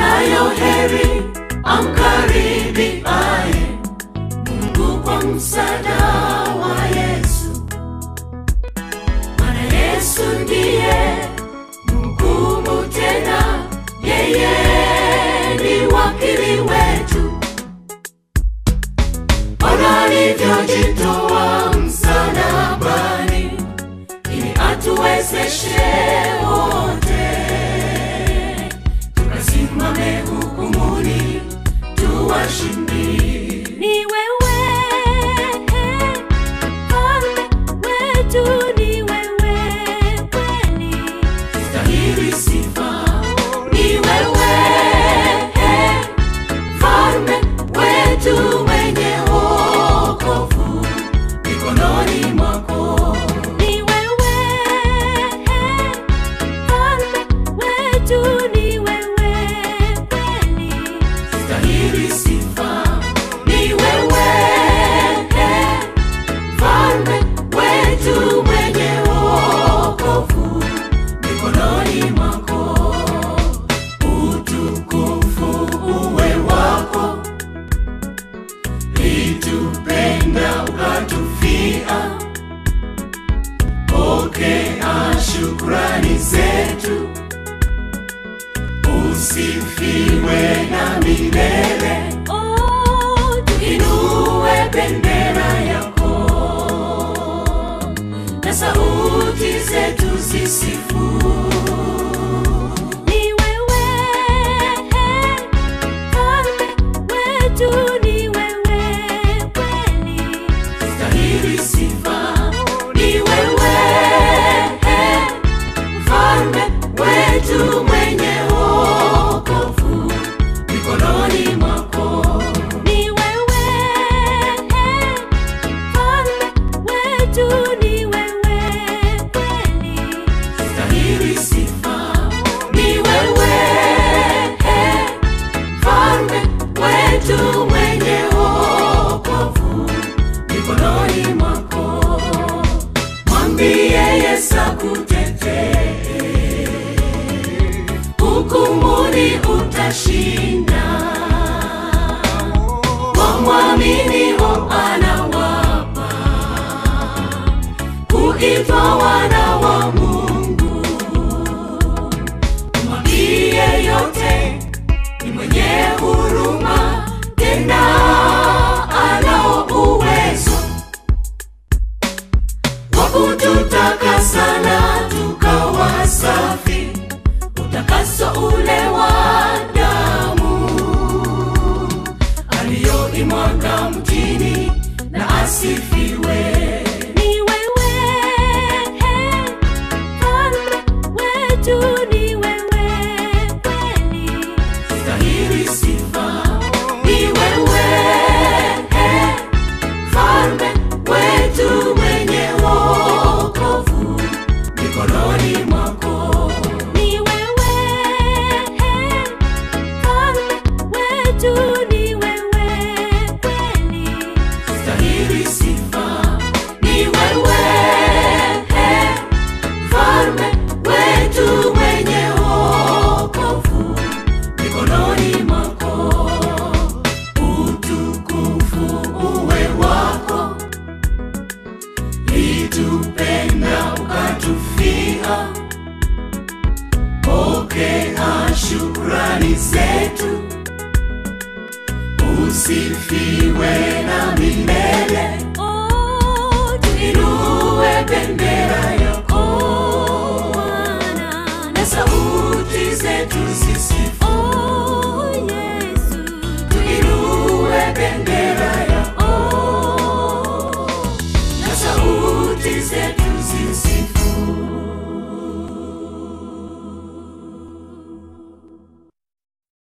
anayo heri amkaribiaye Mungu kwa msaada wa Yesu. Maana Yesu ndiye mhukumu tena, yeye ni wakili wetu. Bwana alivyojitoa msalabani ili atuwezeshe wote tukasimame hukumuni tuwashindi. Ni wewe mfalme wetu, ni wewe kweli. Stahili sifa ni wewe, mfalme wetu mwenye wokovu mikononi mwako. Ni wewe mfalme wetu, ni wewe kweli. Stahili sifa ni wewe, mfalme wetu mwenye wokovu mikononi mwako. Utukufu uwe wako, litupenda ukatufia. Pokea shukrani zetu usifiwe na milele, Oh, inue bendera yako na sauti zetu zisifu. ni wewe mfalme wetu, ni wewe kweli. Stahili sifa ni wewe, mfalme wetu mwenye wokovu mikononi mwako. Ni wewe mfalme wetu, ni wewe kweli. Stahili sifa ni wewe, mfalme wetu mwenye wokovu mikononi mwako. Mwambie Yesu akutetee, hukumuni utashinda. Wamwaminio anawapa kuitwa wana wa Mungu. Mwambie yote ni mwenye huruma, tena anao uwezo wa kututakasa na tukawa safi, utakaso ule wa damu aliyoimwaga mtini na asifiwe. Ni wewe mfalme wetu, ni wewe kweli. Stahili sifa ni wewe, mfalme wetu mwenye wokovu mikononi mwako. Ni wewe mfalme wetu, ni wewe kweli. Stahili sifa ni wewe, mfalme wetu mwenye wokovu mikononi mwako. Utukufu uwe wako, litupenda ukatufia. Pokea shukrani zetu, usifiwe na milele